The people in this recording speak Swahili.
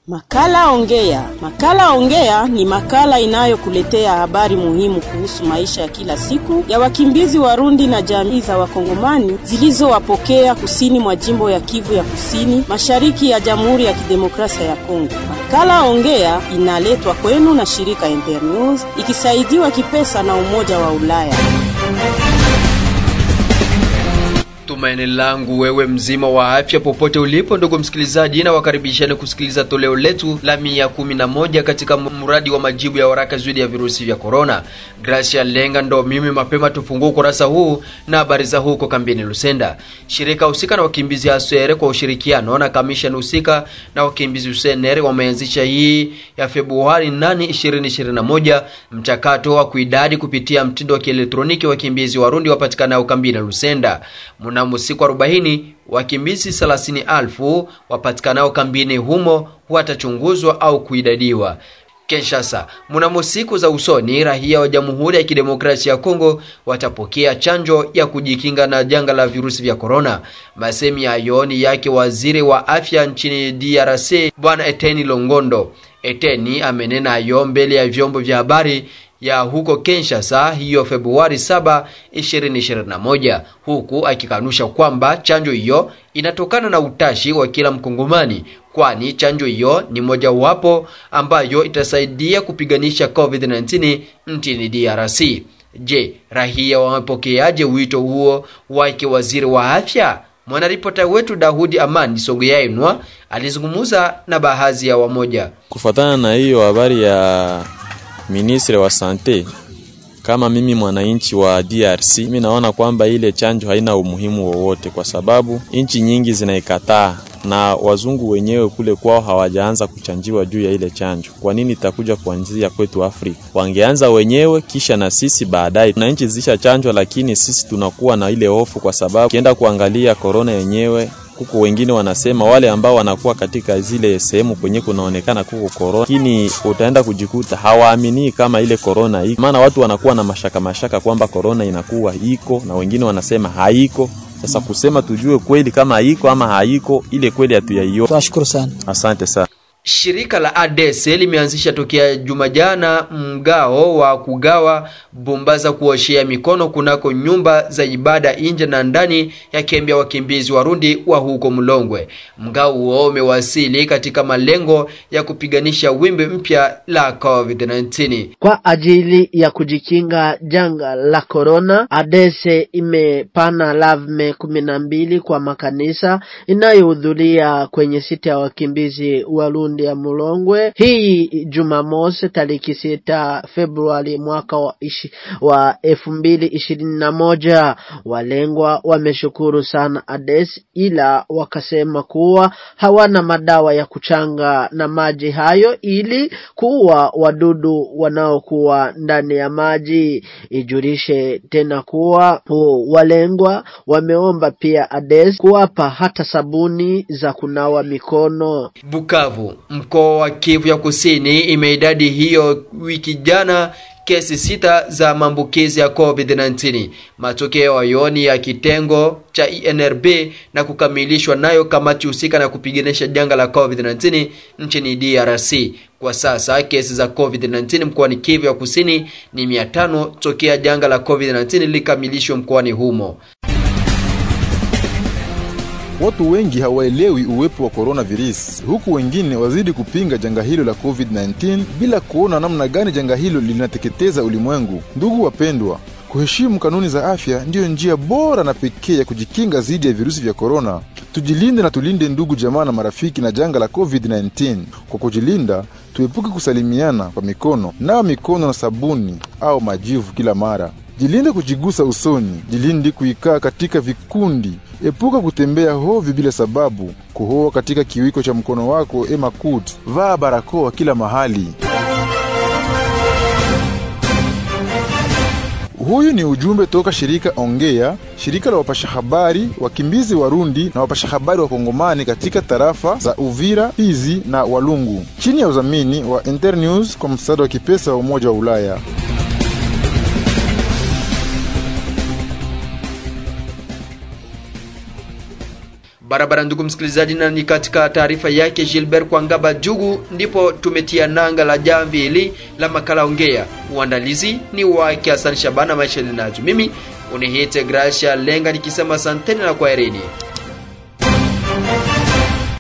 Makala Ongea. Makala Ongea ni makala inayokuletea habari muhimu kuhusu maisha ya kila siku ya wakimbizi Warundi na jamii za Wakongomani zilizowapokea kusini mwa jimbo ya Kivu ya Kusini, mashariki ya Jamhuri ya Kidemokrasia ya Kongo. Makala Ongea inaletwa kwenu na shirika Internews ikisaidiwa kipesa na Umoja wa Ulaya. Tumaini langu wewe mzima wa afya popote ulipo, ndugu msikilizaji, na wakaribishani kusikiliza toleo letu la mia kumi na moja katika mradi wa majibu ya waraka dhidi ya virusi vya korona. Gracia Lenga ndo mimi. Mapema tufungua ukurasa huu na habari za huko kambini Lusenda. Shirika husika na wakimbizi Asere kwa ushirikiano na kamishani husika na wakimbizi Usenere wameanzisha hii ya Februari 8, 2021 mchakato wa kuidadi kupitia mtindo wa kielektroniki wakimbizi Warundi wapatikanao kambini Lusenda. Mnamo siku 40 wakimbizi 30,000 wapatikanao kambini humo watachunguzwa au kuidadiwa. Kinshasa, mnamo siku za usoni raia wa Jamhuri ya Kidemokrasia ya Kongo watapokea chanjo ya kujikinga na janga la virusi vya korona. Masemi hayo ni yake waziri wa afya nchini DRC Bwana Eteni Longondo. Eteni amenena hayo mbele ya vyombo vya habari ya huko Kinshasa hiyo Februari 7, 2021 huku akikanusha kwamba chanjo hiyo inatokana na utashi wa kila Mkongomani, kwani chanjo hiyo ni mojawapo ambayo itasaidia kupiganisha COVID-19 nchini DRC. Je, raia wamepokeaje wito huo wake waziri wa afya? Mwanaripota wetu Dahudi Amani Sogoyainwa alizungumza na baadhi ya wamoja. Kufuatana na hiyo habari ya ministre wa sante, kama mimi mwananchi wa DRC, mimi naona kwamba ile chanjo haina umuhimu wowote, kwa sababu nchi nyingi zinaikataa na wazungu wenyewe kule kwao hawajaanza kuchanjiwa juu ya ile chanjo. Kwa nini itakuja kuanzia kwetu Afrika? Wangeanza wenyewe kisha na sisi baadaye. Na nchi zisha chanjwa, lakini sisi tunakuwa na ile hofu, kwa sababu ukienda kuangalia korona yenyewe kuko wengine wanasema wale ambao wanakuwa katika zile sehemu kwenye kunaonekana kuko korona, lakini utaenda kujikuta hawaamini kama ile korona iko, maana watu wanakuwa na mashaka mashaka kwamba korona inakuwa iko na wengine wanasema haiko. Sasa kusema tujue kweli kama haiko ama haiko, ile kweli hatuyaiona. Tunashukuru sana, asante sana. Shirika la ADS limeanzisha tokea juma jana mgao wa kugawa bomba za kuoshea mikono kunako nyumba za ibada nje na ndani ya kambi ya wakimbizi Warundi wa huko Mlongwe. Mgao huo umewasili katika malengo ya kupiganisha wimbi mpya la COVID-19 kwa ajili ya kujikinga janga la corona. ADS imepana lavme kumi na mbili kwa makanisa inayohudhuria kwenye sita ya wakimbizi Warundi ya Mulongwe hii Jumamosi tariki sita Februari mwaka wa, ishi, wa elfu mbili ishirini na moja. Walengwa wameshukuru sana ADES ila wakasema kuwa hawana madawa ya kuchanga na maji hayo ili kuua wadudu wanaokuwa ndani ya maji. Ijulishe tena kuwa walengwa wameomba pia ADES kuwapa hata sabuni za kunawa mikono. Bukavu Mkoa wa Kivu ya Kusini imeidadi hiyo wiki jana kesi sita za maambukizi ya COVID-19. Matokeo hayo ni ya kitengo cha INRB na kukamilishwa nayo kamati husika na kupiganisha janga la COVID-19 nchini DRC. Kwa sasa kesi za COVID-19 mkoani Kivu ya Kusini ni 500 tokea janga la COVID-19 likamilishwa mkoani humo. Watu wengi hawaelewi uwepo wa coronavirus, huku wengine wazidi kupinga janga hilo la COVID-19 bila kuona namna gani janga hilo linateketeza ulimwengu. Ndugu wapendwa, kuheshimu kanuni za afya ndiyo njia bora na pekee ya kujikinga dhidi ya virusi vya korona. Tujilinde na tulinde ndugu, jamaa na marafiki na janga la COVID-19. Kwa kujilinda, tuepuke kusalimiana kwa mikono, nawa mikono na sabuni au majivu kila mara. Jilinde kujigusa usoni, jilinde kuikaa katika vikundi, epuka kutembea hovyo bila sababu, kuhoa katika kiwiko cha mkono wako ema kut, vaa barakoa kila mahali. Huyu ni ujumbe toka shirika Ongea, shirika la wapasha habari wakimbizi Warundi na wapasha habari wa Kongomani katika tarafa za Uvira, Fizi na Walungu, chini ya udhamini wa Internews kwa msaada wa kipesa wa Umoja wa Ulaya. barabara. Ndugu msikilizaji, na ni katika taarifa yake Gilbert Kwangaba Jugu ndipo tumetia nanga la jamvi hili la makala ongea. Uandalizi ni wake Hassan Shabana, maisha linacho mimi unihite Gracia Lenga nikisema asanteni na kwaherini.